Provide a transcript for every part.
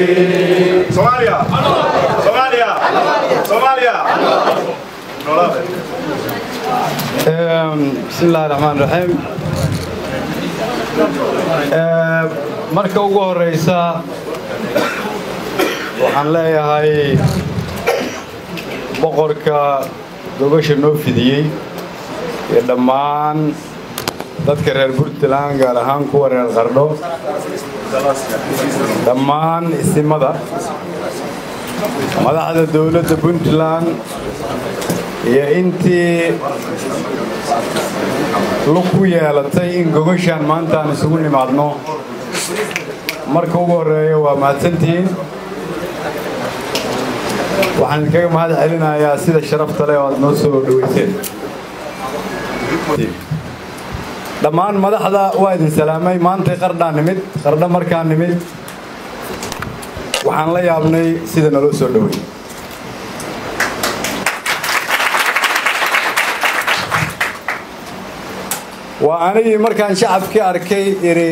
Somalia! Somalia! Somalia! Noolaade. بسم الله الرحمن الرحيم marka ugu horeysa waxaan leeyahay boqorka gobasha noo fidiyey iyo dhammaan dadka reer puntland gaar ahaan kuwa reer qardho dhammaan isimada madaxda dowladda puntland iyo intii lug ku yeelatay in gogashaan maanta aan isugu nimaadno marka ugu horeeya waa mahadsantihiin waxaan idinkaga mahad celinayaa sida sharafta leh oo aad noo soo dhoweyseen dhammaan madaxda waa idin salaamay maantay qardhaan nimid qardho markaan nimid waxaan la yaabnay sida naloo soo dhowey waa anigii markaan shacabkii arkay idhi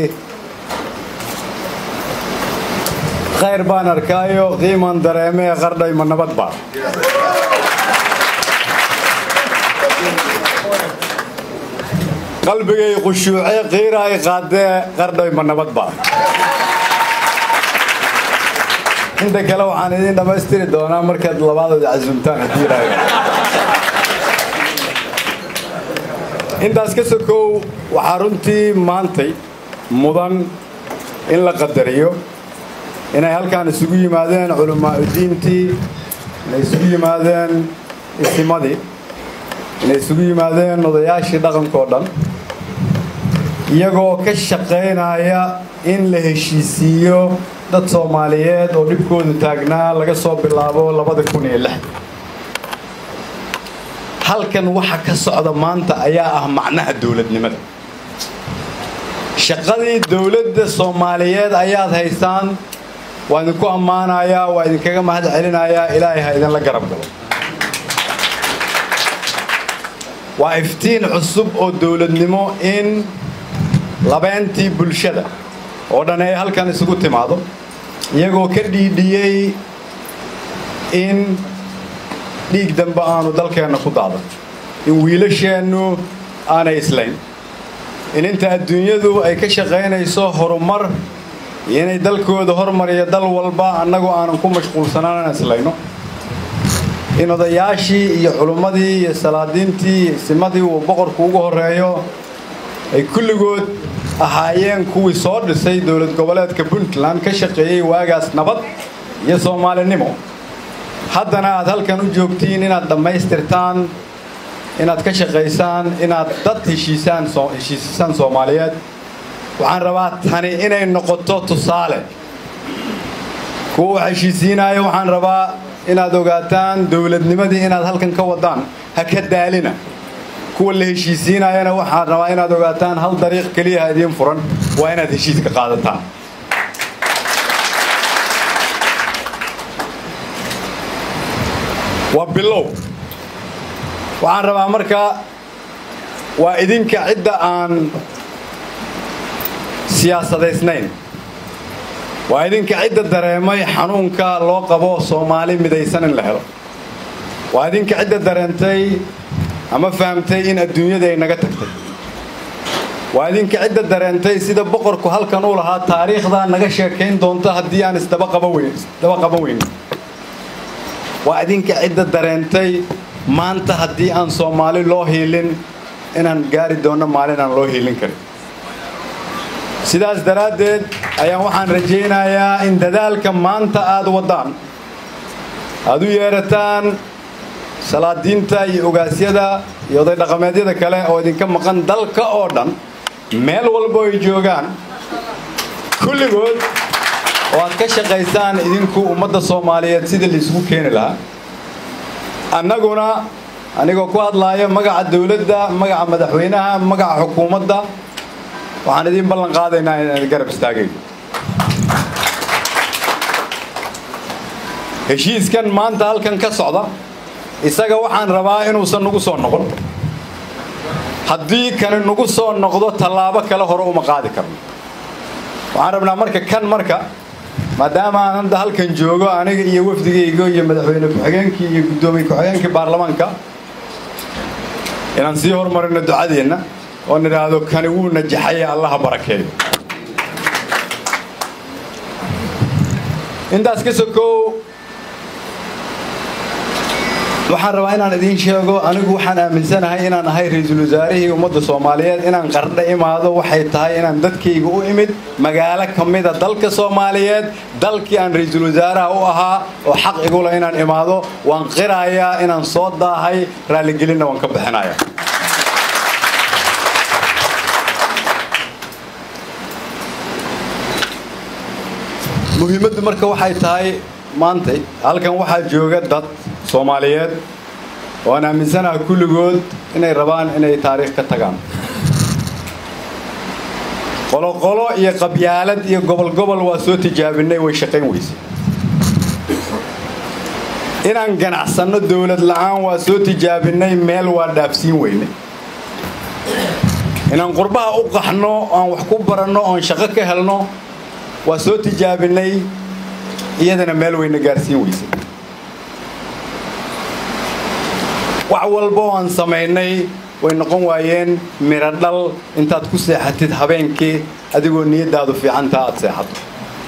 khayr baan arkaayo qiiman dareemee qardhay ma nabad baa qalbigay khushuuce qiiraay qaadee qardhay ma nabad baa inta kale waxaan idiin dhammaystiri doonaa markaad labaadooda casuumtaan haddii ilaahay intaas ka sokow waxaa runtii maantay mudan in la qadariyo inay halkaan isugu yimaadeen culamaauddiintii inay isugu yimaadeen isimadii inay isugu yimaadeen odayaashii dhaqankao dhan iyagoo ka shaqaynaya in la heshiisiiyo dad soomaaliyeed oo dhibkoodu taagnaa laga soo bilaabo labada kun iyo lix halkan waxa ka socda maanta ayaa ah macnaha dowladnimada shaqadii dowladda soomaaliyeed ayaad haysaan waa idinku ammaanayaa waa idinkaga mahad celinayaa ilaahay ha idinla garab galo waa iftiin cusub oo dowladnimo in labeentii bulshada oo dhan ay halkan isugu timaado iyagoo ka dhiidhiyey in dhiig dambe aanu dalkeenna ku daadan in wiilasheennu aanay islayn in inta adduunyadu ay ka shaqaynayso horumar iyo inay dalkooda hormariyo dal walba annagu aanan ku mashquulsanaan aan islayno in odayaashii iyo culummadii iyo salaadiintii iyo isimadii uu boqorku ugu horreeyo ay kulligood ahaayeen kuwii soo dhisay dowlad goboleedka puntland ka shaqeeyey waagaas nabad iyo soomaalinimo haddana aad halkan u joogtiin inaad dhammaystirtaan inaad ka shaqaysaan inaad dad heshiisaan heshiisisaan soomaaliyeed waxaan rabaa tani inay noqoto tusaale kuwa wax heshiisiinaayo waxaan rabaa inaad ogaataan dowladnimadii inaad halkan ka wadaan ha ka daalina kuwa la heshiisiinayana waxaan rabaa inaad ogaataan hal dariiq keliyaha idiin furan waa inaad heshiiska qaadataan waa bilow waxaan rabaa marka waa idinka cidda aan siyaasadaysnayn waa idinka cidda dareemay xanuunka loo qabo soomaali midaysan in la helo waa idinka cidda dareentay ama fahamtay in adduunyada ay naga tagtay waa idinka cidda dareentay sida boqorku halkan uu lahaa taariikhda naga sheekayn doonta haddii aan isdaba qaban weyn waa idinka cidda dareentay maanta haddii aan soomaali loo hiilin inaan gaari doonno maalin aan loo hiilin karin sidaas daraaddeed ayaan waxaan rajaynayaa in dadaalka maanta aad waddaan aad u yeerataan salaadiinta iyo ogaasyada iyo oday dhaqameedyada kale oo idinka maqan dalka oo dhan meel walbo ay joogaan kulligood oo aad ka shaqaysaan idinku ummadda soomaaliyeed sidii laisugu keeni lahaa annaguna anigoo ku hadlaaya magaca dawladda magaca madaxweynaha magaca xukuumadda waxaan idiin ballan qaadaynaa inaan garab istaagayno heshiiskan maanta halkan ka socda isaga waxaan rabaa inuusan nagu soo noqon haddii kani nagu soo noqdo tallaabo kale hore uma qaadi karno waxaan rabnaa marka kan marka maadaama aan hadda halkan joogo aniga iyo wafdigayga iyo madaxweyne ku-xigeenkii iyo guddoomiye ku-xigeenkii baarlamaanka inaan sii hormarino ducadeenna oo nidhaahdo kani wuu najaxaye allaha barakeeyo intaas ka sokow waxaan rabaa inaan idiin sheego anigu waxaan aaminsanahay inaan ahay ra-iisul wasaarihii ummadda soomaaliyeed inaan qardha imaado waxay tahay inaan dadkayga u imid magaalo ka mida dalka soomaaliyeed dalkii aan ra-iisul wasaaraha u ahaa oo xaq igula inaan imaado waan qirayaa inaan soo daahay raalligelinna waan ka bixinaya muhiimaddu marka waxay tahay maantay halkan waxaa jooga dad soomaaliyeed oo aan aaminsanaha kulligood inay rabaan inay taariikh ka tagaan qoloqolo iyo qabyaalad iyo gobol gobol waa soo tijaabinay way shaqayn weysay inaan ganacsanno dowlad la'aan waa soo tijaabinay meel waa dhaafsiin weynay inaan qurbaha u qaxno aan wax ku baranno oon shaqo ka helno waa soo tijaabinay iyadana meel weyna gaarsiin weysay wax walba oo aan samaynay way noqon waayeen miro dhal intaad ku seexatid habeenkii adigoo niyaddaadu fiicantaa aad seexato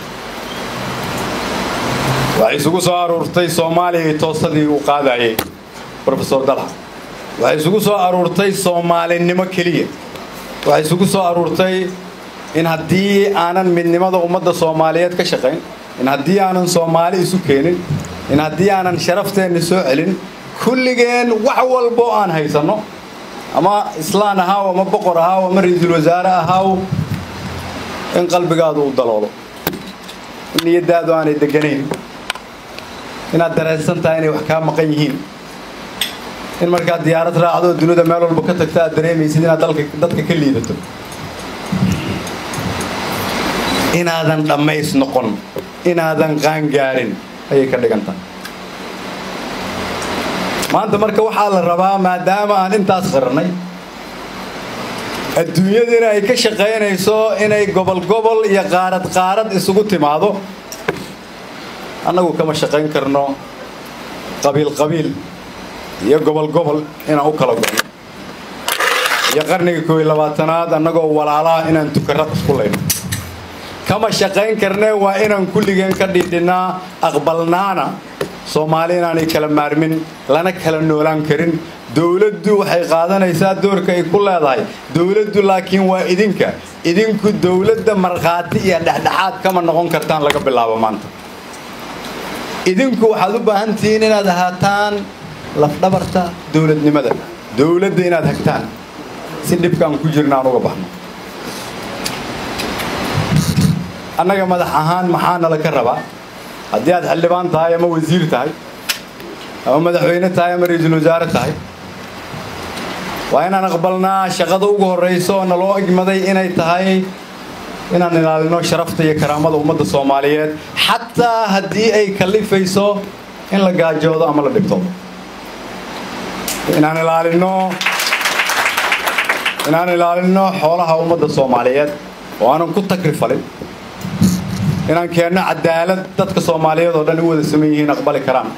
waxay isugu soo aruurtay soomaaliya toosadii uu qaadayay rofesor dalxa waxay isugu soo aruurtay soomaalinimo keliya waxay isugu soo aruurtay in haddii aanan midnimada ummadda soomaaliyeed ka shaqayn in haddii aanan soomaali isu keenin in haddii aanan sharafteenna soo celin kulligeen wax walbo aan haysanno ama islaan ahaaw ama boqor ahaaw ama ra-iisul wasaare ahaaw in qalbigaadu u daloolo in niyaddaadu aanay deganayn inaad dareensan tahay inay wax kaa maqan yihiin in markaad diyaarad raacdo oo dunida meel walba ka tagta aad dareemaysid inaad dadka ka liidato inaadan dhammays noqon inaadan qaangaarin ayay ka dhigan tahay maanta marka waxaa la rabaa maadaama aan intaas qirnay adduunyadiina ay ka shaqaynayso inay gobol gobol iyo qaarad qaarad isugu timaado annagu kama shaqayn karno qabiil qabiil iyo gobol gobol inaan u kala gono iyo qarniga koob iyo labaatanaad annagoo walaalaha inaan tukarad isku layno kama shaqayn karne waa inaan kulligeen ka dhidhinnaa aqbalnaana soomaali inaanay kala maarmin lana kala noolaan karin dowladdu waxay qaadanaysaa doorka ay ku leedahay dowladdu laakiin waa idinka idinku dowladda markhaati iyo dhexdhexaad kama noqon kartaan laga bilaabo maanta idinku waxaad u baahan tihiin inaad ahaataan lafdhabarta dowladnimada dowladda inaad hagtaan si dhibkaan ku jirna aan uga baxno annaga madax ahaan maxaa nala ka rabaa haddii aad xildhibaan tahay ama wasiir tahay ama madaxweyne tahay ama ra-iisul wasaare tahay waa inaan aqbalnaa shaqada ugu horrayso oo naloo egmaday inay tahay inaan ilaalino sharafta iyo karaamada ummadda soomaaliyeed xataa haddii ay kallifayso in la gaajoodo ama la dhibtoodo inaan ilaalino inaan ilaalino xoolaha ummadda soomaaliyeed oo aanan ku takrifalin inaan keenno cadaalad dadka soomaaliyeed oo dhan u wada saman yihiin aqbali karaan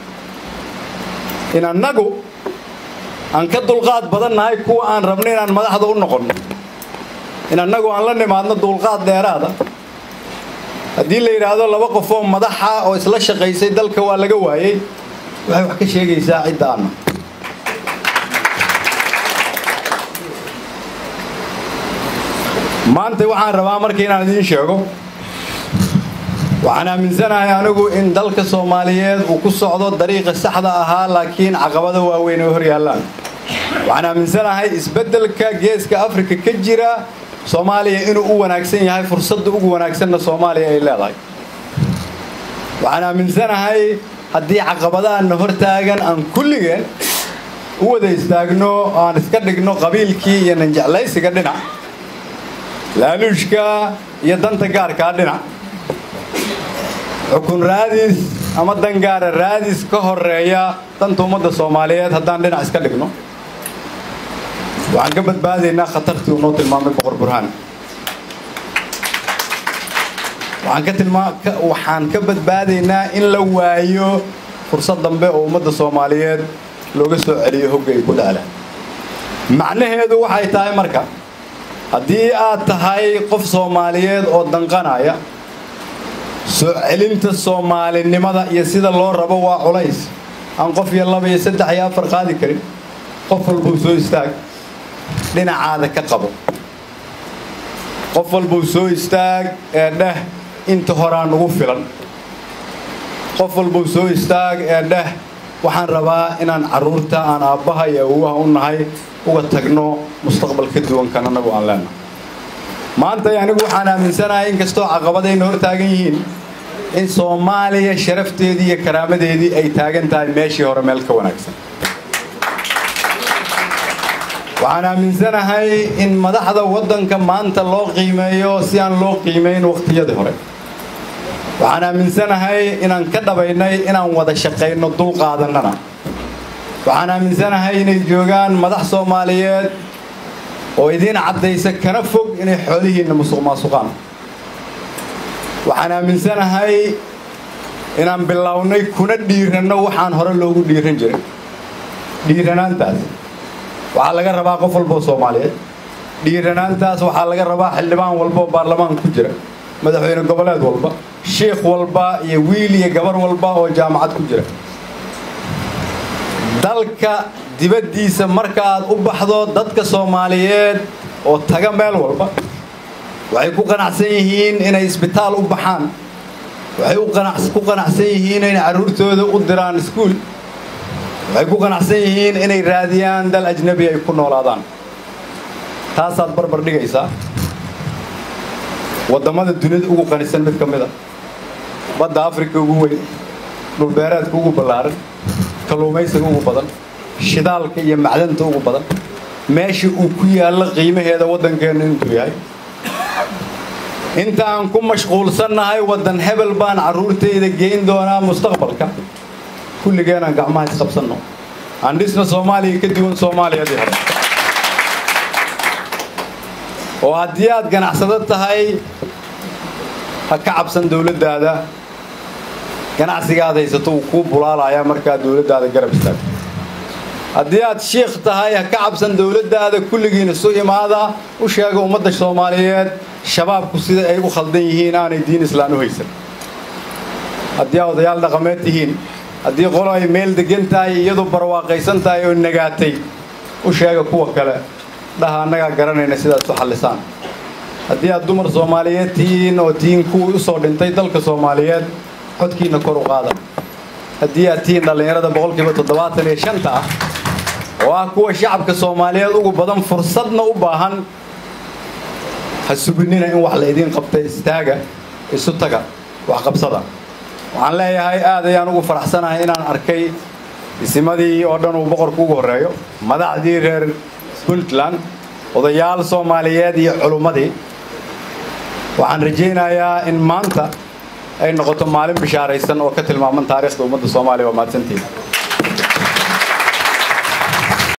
in annagu aan ka dulqaad badan nahay kuwa aan rabno inaan madaxda u noqonno in annagu aan la nimaadno dulqaad dheeraada haddii la yidhaahdo laba qofoo madaxa oo isla shaqaysay dalka waa laga waayey waxay wax ka sheegaysaa cidda anna maanta waxaan rabaa marka inaan idiin sheego waxaan aaminsanahay anigu in dalka soomaaliyeed uu ku socdo dariiqa saxda ahaa laakiin caqabado waaweyn ay hor yaallaan waxaan aaminsanahay isbeddelka geeska afrika ka jira soomaaliya inuu u wanaagsan yahay fursadda ugu wanaagsanna soomaaliya ay leedahay waxaan aaminsanahay haddii caqabadahanna hor taagan aan kulligeen u wada istaagno aan iska dhigno qabiilkii iyo nanjeclaysiga dhinac laaluushka iyo danta gaarkaa dhinac xukun raadis ama dangaara raadis ka horeeya danta ummadda soomaaliyeed haddaan dhinac iska dhigno waxaan ka badbaadaynaa khatartii uu noo tilmaamay boqor burhaan waxaan ka tilmaa waxaan ka badbaadaynaa in la waayo fursad dambe oo ummadda soomaaliyeed looga soo celiyo hogga ay ku dhaalaan macnaheedu waxay tahay marka haddii aad tahay qof soomaaliyeed oo danqanaya soo celinta soomaalinimada iyo sida loo rabo waa culays aan qof iyo laba iyo saddex iyo afar qaadi karin qof walbuu soo istaag dhinacaada ka qabo qof walbuu soo istaag ee dheh inta horaa nugu filan qof walbuu soo istaag ee dheh waxaan rabaa inaan carruurta aan aabbaha iyo awowaha u nahay uga tagno mustaqbal ka duwan kan annagu aan leenahay maanta anigu waxaan aaminsanahay inkastoo caqabadayna hor taagan yihiin in soomaaliya sharafteedii iyo karaamadeedii ay taagan tahay meeshii hore meel ka wanaagsan waxaan aaminsanahay in madaxda waddanka maanta loo qiimeeyo si aan loo qiimayn wakhtiyadii hore waxaan aaminsanahay inaan ka dhabaynay inaan wada shaqayno dul qaadannana waxaan aaminsanahay inay joogaan madax soomaaliyeed oo idiin caddaysa kana fog inay xoolihiinna musuq maasuqaan waxaan aaminsanahay inaan bilownay kuna dhiiranno waxaan hore loogu dhiiran jiray dhiiranaantaas waxaa laga rabaa qof walboo soomaaliyeed dhiiranaantaas waxaa laga rabaa xildhibaan walba oo baarlamaanka ku jira madaxweyne goboleed walba shiikh walba iyo wiil iyo gabar walba oo jaamacad ku jira dalka dibaddiisa marka aad u baxdo dadka soomaaliyeed oo taga meel walba waxay ku qanacsan yihiin inay isbitaal u baxaan waxay ku qanacsan yihiin inay carruurtooda u diraan iskuul waxay ku qanacsan yihiin inay raadiyaan dal ajnabi ay ku noolaadaan taasaad barbar dhigaysaa waddamada dunida ugu qanisan mid ka mid a badda afrika ugu weyn dhulbeereedka ugu ballaaran kalluumaysiga ugu badan shidaalka iyo macdanta ugu badan meesha uu ku yaallo qiimaheeda waddankeennu intuu yahay inta aan ku mashquulsannahay waddan hebel baan carruurtayda geyn doonaa mustaqbalka kulligeenaan gacmaha isqabsanno aan dhisna soomaaliya ka duwan soomaaliyadii hore oo haddii aad ganacsado tahay ha ka cabsan dawladdaada ganacsigaad haysato uu kuu bulaalayaa markaad dawladdaada garab istaagto haddii aad shiikh tahay ha ka cabsan dawladdaada kulligiina isu imaada u sheega ummadda soomaaliyeed shabaabku sida ay u khaldan yihiin aanay diin islaan u haysan haddii aad odayaal dhaqameed tihiin haddii qolo ay meel degan tahay iyadu barwaaqaysan tahay oo nagaatay u sheega kuwa kale dhaha annagaa garanayna sidaad isu xallisaan haddii aad dumar soomaaliyeed tihiin oo tihiin kuwii u soo dhintay dalka soomaaliyeed codkiinna kor u qaada haddii aad tihiin dhallinyarada boqolkiiba toddobaatan iyo shanta ah oo ah kuwa shacabka soomaaliyeed ugu badan fursadna u baahan ha suginina in wax la idiin qabtay istaaga isu taga wax qabsada waxaan leeyahay aad ayaan ugu faraxsanahay inaan arkay isimadii oo dhan uu boqorku ugu horreeyo madaxdii reer puntland odayaal soomaaliyeed iyo culummadii waxaan rajaynayaa in maanta ay noqoto maalin bishaaraysan oo ka tilmaaman taariikhda ummadda soomaaliya waa mahadsantihiin